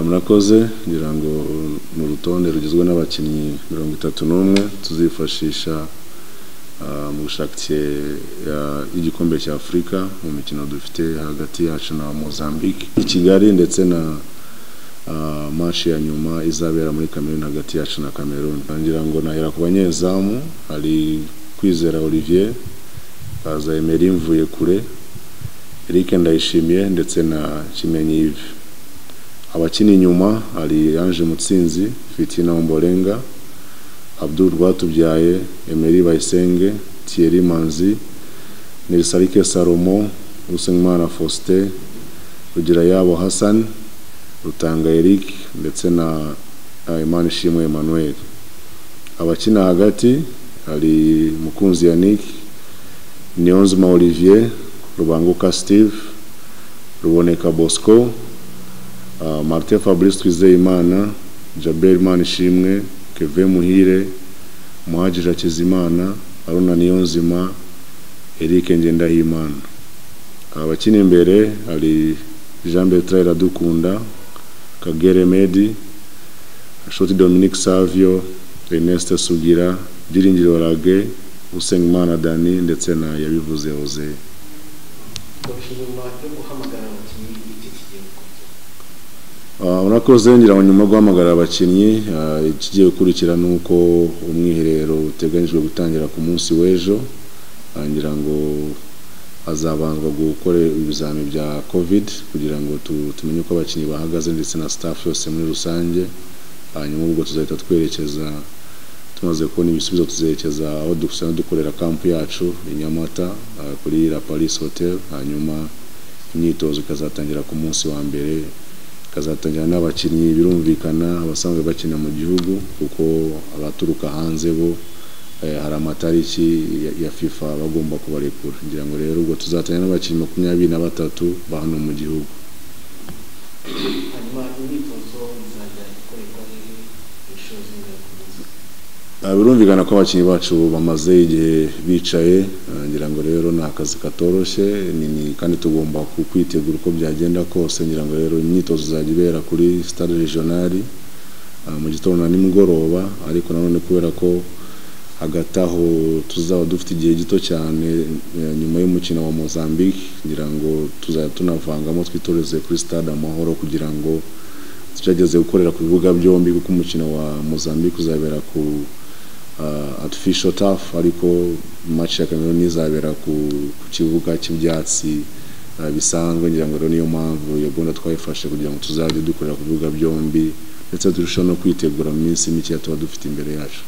Murakoze ngira ngo ni urutonde rugizwe n'abakinnyi mirongo itatu n'umwe tuzifashisha mu bushake y'igikombe cya afurika mu mikino dufite hagati yacu na mozambique i kigali ndetse na mashi ya nyuma izabera muri cameroon hagati yacu na cameroon ngira ngo nahera ku banyezamu hari kwizera olivier baza emeri mvuye kure eric ndayishimiye ndetse na kimenyi yves abakina inyuma hari Ange Mutsinzi Fitina Ombolenga Abdul Rwatubyaye Emery Bayisenge Thierry Manzi Nilsalike Salomo Usengimana Faustin Rugirayabo Hassan Rutanga Eric ndetse na Imanishimwe Emmanuel abakina hagati hari Mukunzi Yannick Niyonzima Olivier Rubanguka Steve Ruboneka Bosco Martin Fabrice Twizeyimana Jabel Manishimwe Kevin Muhire Muhajira Kizimana Aruna Niyonzima Eric Ngendahimana abakina imbere hari Jean Bertrand Iradukunda Kagere Medi Shoti Dominic Savio Ernest Sugira Byiringiro Rage Usengimana Dani ndetse na yabivuze Jose urakoze ngira ngo nyuma yo guhamagara abakinnyi ikigiye gukurikira ni uko umwiherero uteganyijwe gutangira ku munsi w'ejo ngira ngo hazabanzwa gukora ibizamini bya covid kugira ngo tumenye uko abakinnyi bahagaze ndetse na staff yose muri rusange hanyuma ubwo tuzahita twerekeza tumaze kubona ibisubizo tuzerekeza aho dusanzwe dukorera kampu yacu i nyamata kuri la paris hotel hanyuma imyitozo ikazatangira ku munsi wa mbere kazatangira n'abakinnyi birumvikana abasanzwe bakina mu gihugu kuko abaturuka hanze bo hari amatariki ya FIFA bagomba kubarekura ngira ngo rero ubwo tuzatangira n'abakinnyi makumyabiri na batatu ba hano mu gihugu birumvikana ko abakinnyi bacu bamaze igihe bicaye ngira ngo rero ni akazi katoroshye kandi tugomba kwitegura uko byagenda kose ngira ngo rero imyitozo izajya ibera kuri stade regionali mu gitondo na nimugoroba ariko nanone kubera ko hagati aho tuzaba dufite igihe gito cyane nyuma y'umukino wa mozambique ngira ngo tuzajya tunavangamo twitoreze kuri stade amahoro kugira ngo tugerageze gukorera ku bibuga byombi kuko umukino wa mozambique uzabera ku artificial turf ariko match ya Cameroon izabera ku kibuga cy'ibyatsi bisanzwe ngira ngo niyo mpamvu iyo gahunda twayifashe kugira ngo tuzajye dukorera ku bibuga byombi ndetse turusheho no kwitegura mu minsi mike tuba dufite imbere yacu